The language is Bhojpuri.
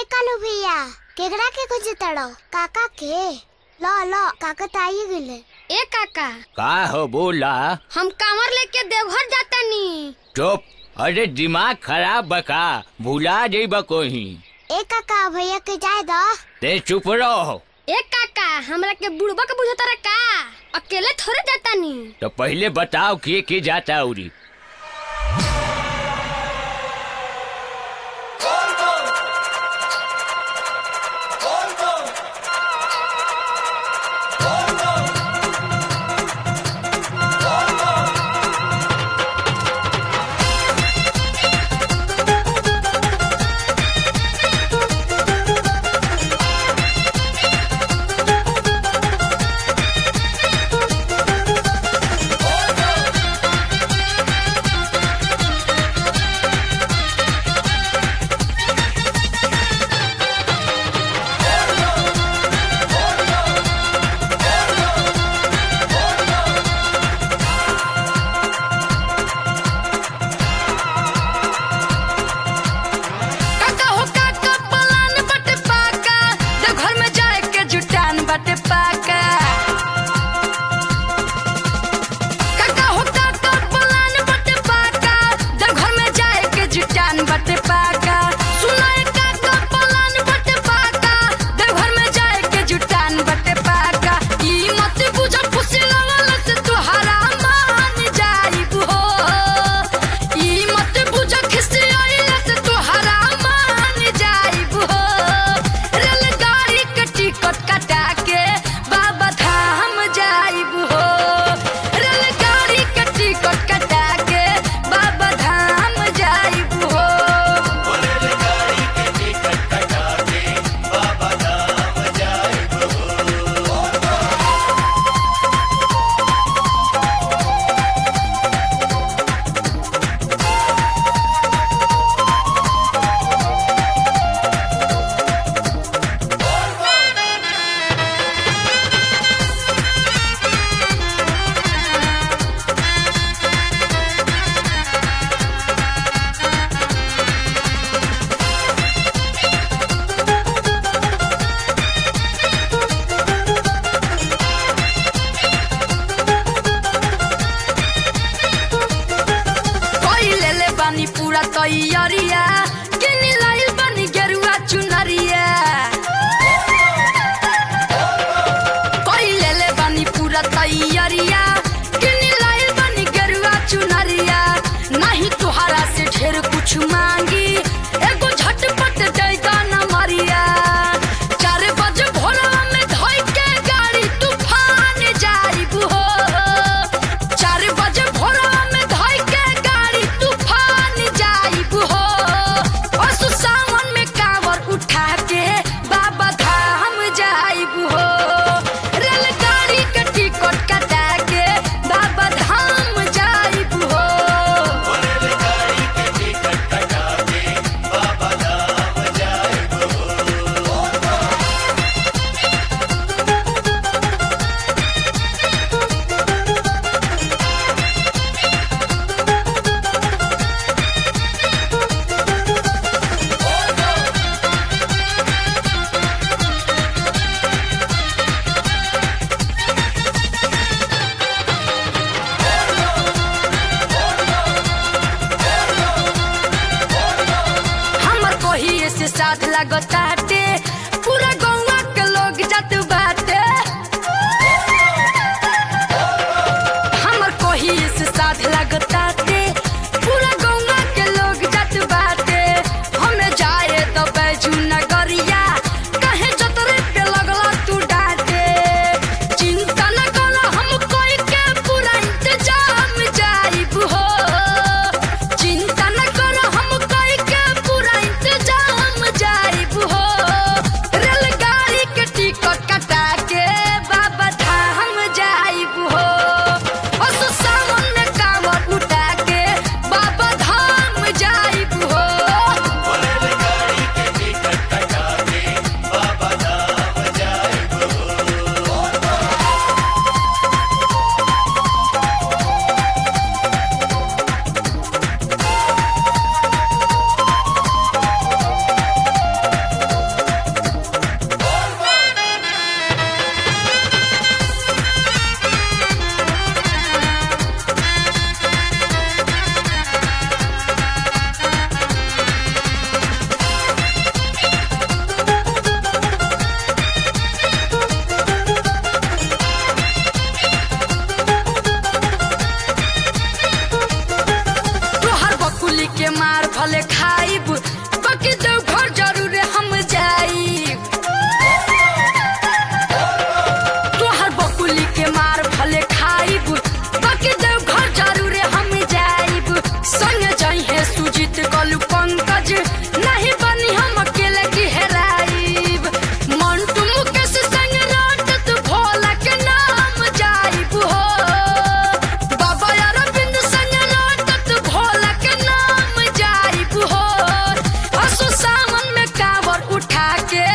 ए कालू भैया केकरा के खोजे तड़ो काका के लो लो काका त आई गइले ए काका का हो बोला हम कांवर लेके देवघर जातानी चुप अरे दिमाग खराब बका भुला जइब कोही ए काका भैया के जाए दो ते चुप रहो ए काका हमरा के बुढ़बा के बुझता रे का अकेले थोड़े जातानी तो पहले बताओ के के जाता उरी काका हो काका पलान बटे पाका देवघर में जाए के जुटान बटे पाका काका हो काका पलान बटे पाका देवघर में जाए के जुटान बटे पाका सुनाए काका पलान बटे पाका देवघर में जाए के जुटान बटे पाका ई मत बुझ खुशी लगल से तोहरा मान जाइब हो ई मत बुझ खिसी आइल से तोहरा मान जाइब हो रेलगाड़ी के टिकट कटा के बाबा धाम जाइब हो रेलगाड़ी के टिकट कटा के बाबा धाम जाइब हो कोई ले ले बानी पूरा तैयारिया किनी लाइल बानी गेरुआ चुनरिया कोई ले ले बानी पूरा तैयारिया किनी लाइल बानी गेरुआ चुनरिया नहीं तुहरा से ढेर कुछ मांगी एगो झटपट देगा न मरिया चार बजे भोरवा में धोई के गाड़ी तूफान जाइब हो चार बजे भोरवा में धोई के गाड़ी तूफान जाइब हो असु सावन में कांवर उठा के बाबा धाम जाइब हो रेलगाड़ी के टिकट कटा के बाबा धाम जाइब हो हमर कोही से साथ लगताटे पूरा गौवा के लोग जात बाटे हमर कोही से साथ लगताटे पूरा गौवा के लोग जात बाटे हमें जाए तो बैजू नगरिया कहे जतरे पे लगला तू डाटे चिंता न करो हम कोई के पूरा इंतजाम जाइब हो चिंता न करो हम कोई के पूरा इंतजाम जाइब हो रेलगाड़ी के टिकट के